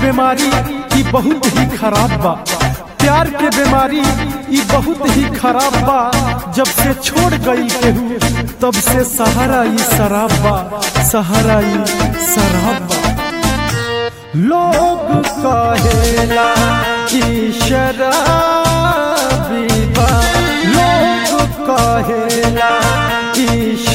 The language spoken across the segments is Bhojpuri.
बीमारी ई बहुत ही खराब बा प्यार के बीमारी ई बहुत ही खराब बा जब से छोड़ गई केहू तब से सहारा ई शराब बा सहारा ई शराब बा लोग कहेला कि शराबी बा लोग कहेला कि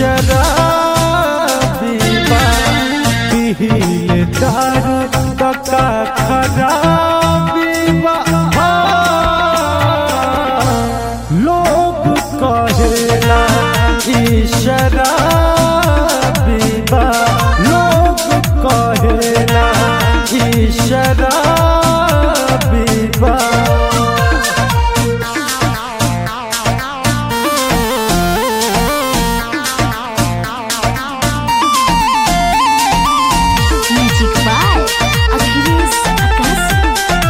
शराबी बा पीले दारू तका खराबी बा हाँ। लोग कहेला कि शराबी बा लोग कहेला कि शराबी बा Magic by Achilles Akasi.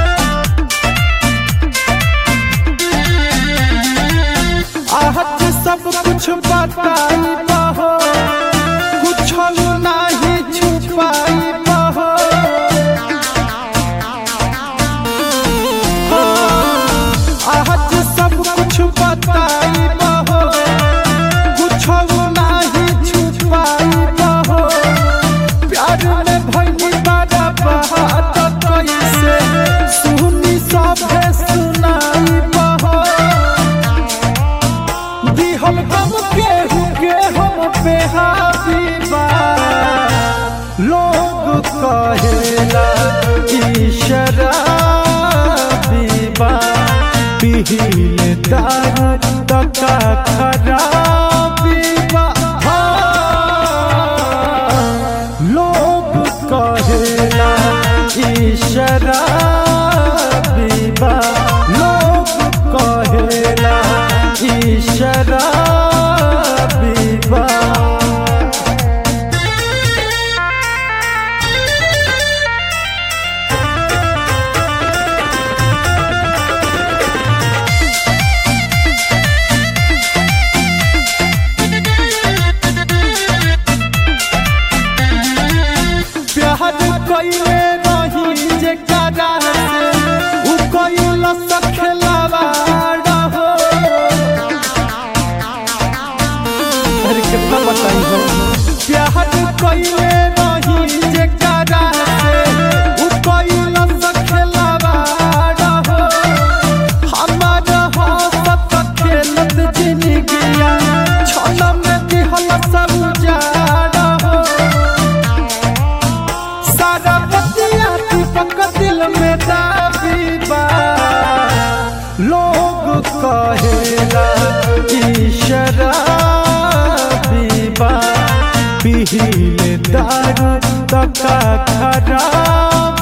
आहत सब कुछ बताई बहो कुछ नहीं छुपाई बहो आहत सब कुछ बताई बहो कुछ नहीं छुपाई बहो प्यार में भइली बड़ा बात कैसे सुनी सभे सुनाई बहो दिहल गम के हुके हम पे हाबीबा लोग कहेला कि शराबीबा पीले दारू तका खराबीबा हाँ। लोग कहेला कि शराबीबा लोग कहेला कि शराबीबा प्यार कइले रही जे करा से उ कइल सखलावा रहो अरे कितना बताई हो प्यार कइले रही जे करा से उ कइल सखलावा रहो हमार हसत खेलत जिंदगिया छल में दिहल सब उजाड़ हो सारा बतिया दीपक दिल में दाबी बा लोग कहेला कि शराबी बा पीले दारू तका खराब